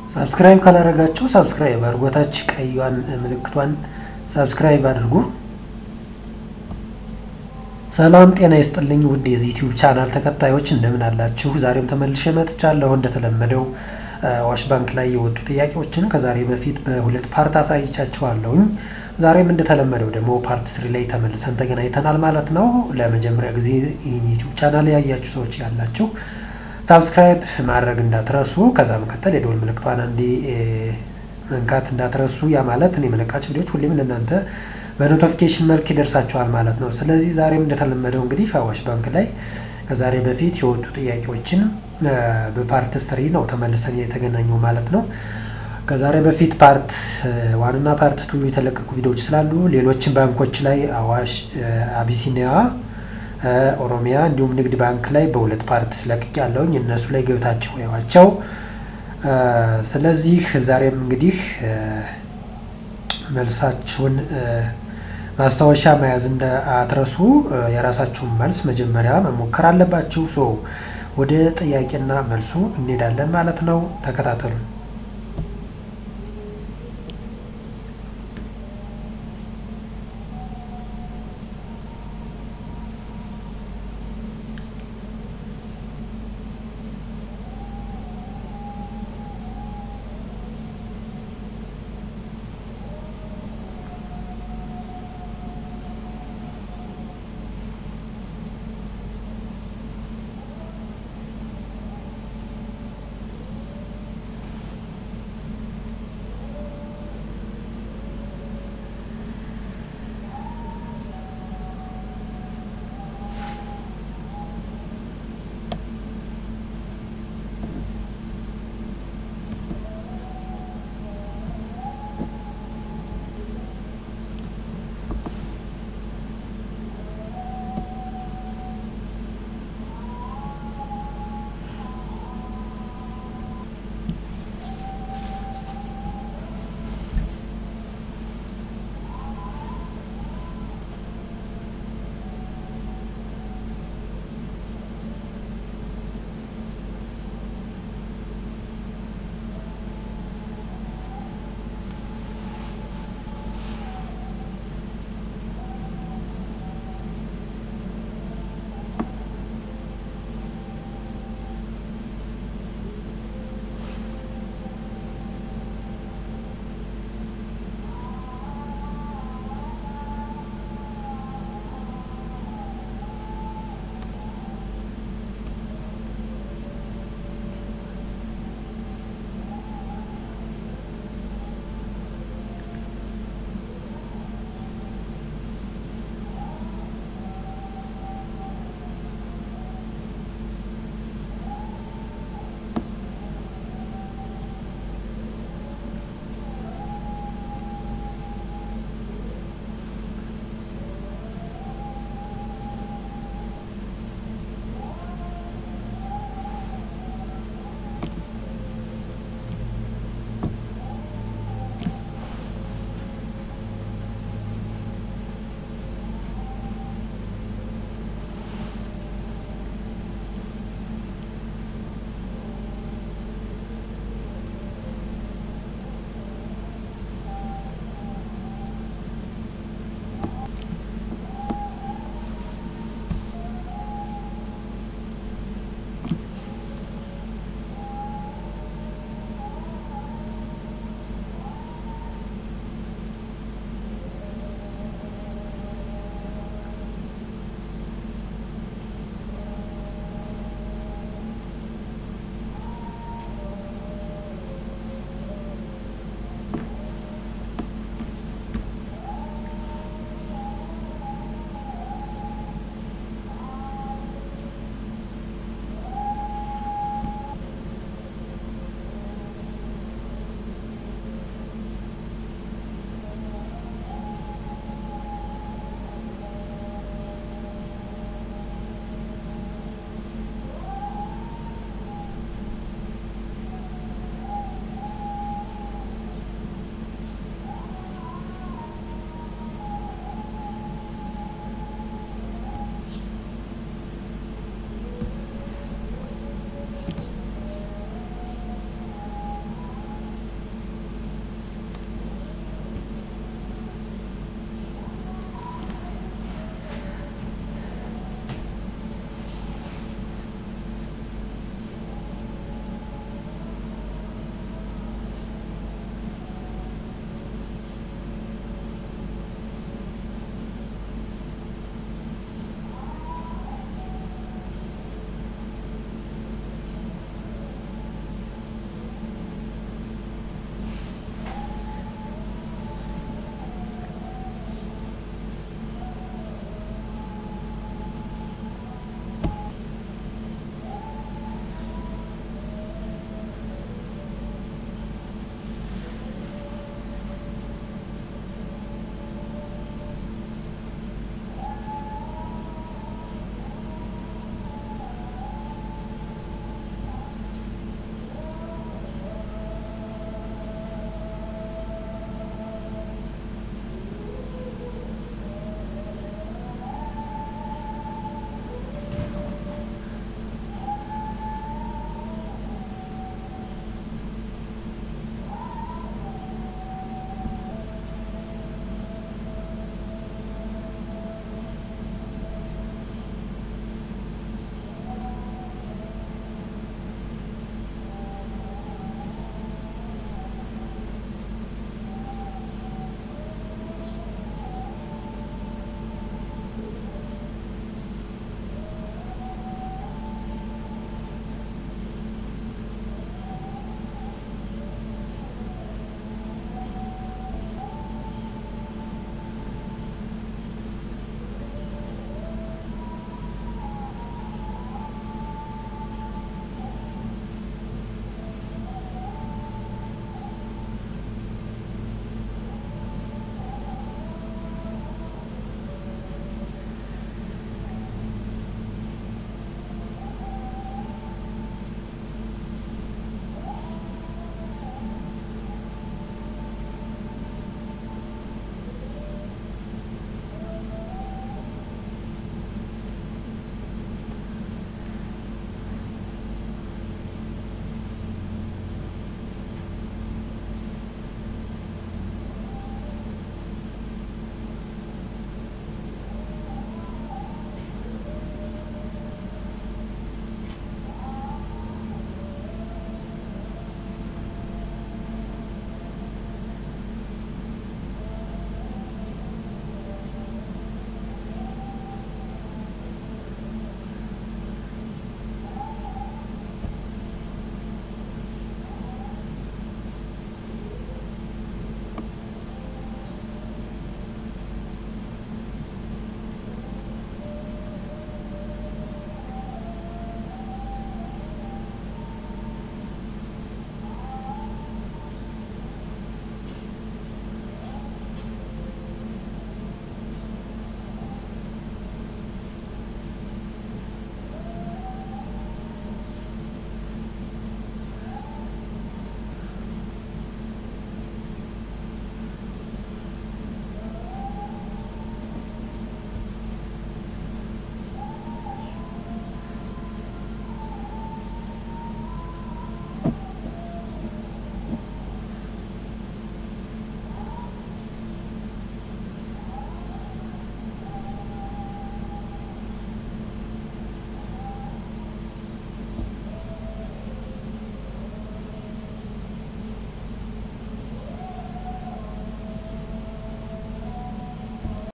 ሳብስክራይብ ካላደረጋችሁ ሳብስክራይብ አድርጉ። ታች ቀዩን ምልክቷን ሳብስክራይብ አድርጉ። ሰላም ጤና ይስጥልኝ ውድ የዚህ ዩቲዩብ ቻናል ተከታዮች እንደምን አላችሁ? ዛሬም ተመልሼ መጥቻለሁ። እንደተለመደው አዋሽ ባንክ ላይ የወጡ ጥያቄዎችን ከዛሬ በፊት በሁለት ፓርት አሳይቻችኋለሁኝ። ዛሬም እንደተለመደው ደግሞ ፓርት ስሪ ላይ ተመልሰን ተገናኝተናል ማለት ነው። ለመጀመሪያ ጊዜ ይህን ዩቲዩብ ቻናል ያያችሁ ሰዎች ያላችሁ ሳብስክራይብ ማድረግ እንዳትረሱ፣ ከዛ መከተል የደወል ምልክቷን አንዴ መንካት እንዳትረሱ። ያ ማለት እኔ የመለቃቸው ቪዲዮች ሁሌም ለእናንተ በኖቲፊኬሽን መልክ ይደርሳችኋል ማለት ነው። ስለዚህ ዛሬም እንደተለመደው እንግዲህ አዋሽ ባንክ ላይ ከዛሬ በፊት የወጡ ጥያቄዎችን በፓርት ስሪ ነው ተመልሰን የተገናኘው ማለት ነው። ከዛሬ በፊት ፓርት ዋንና ፓርት ቱ የተለቀቁ ቪዲዮዎች ስላሉ ሌሎችን ባንኮች ላይ አዋሽ፣ አቢሲኒያ፣ ኦሮሚያ እንዲሁም ንግድ ባንክ ላይ በሁለት ፓርት ለቅቅ ያለውኝ እነሱ ላይ ገብታችሁ ያዋቸው። ስለዚህ ዛሬም እንግዲህ መልሳችሁን ማስታወሻ መያዝ እንዳትረሱ። የራሳችሁን መልስ መጀመሪያ መሞከር አለባችሁ። ሶ ወደ ጥያቄና መልሱ እንሄዳለን ማለት ነው። ተከታተሉ።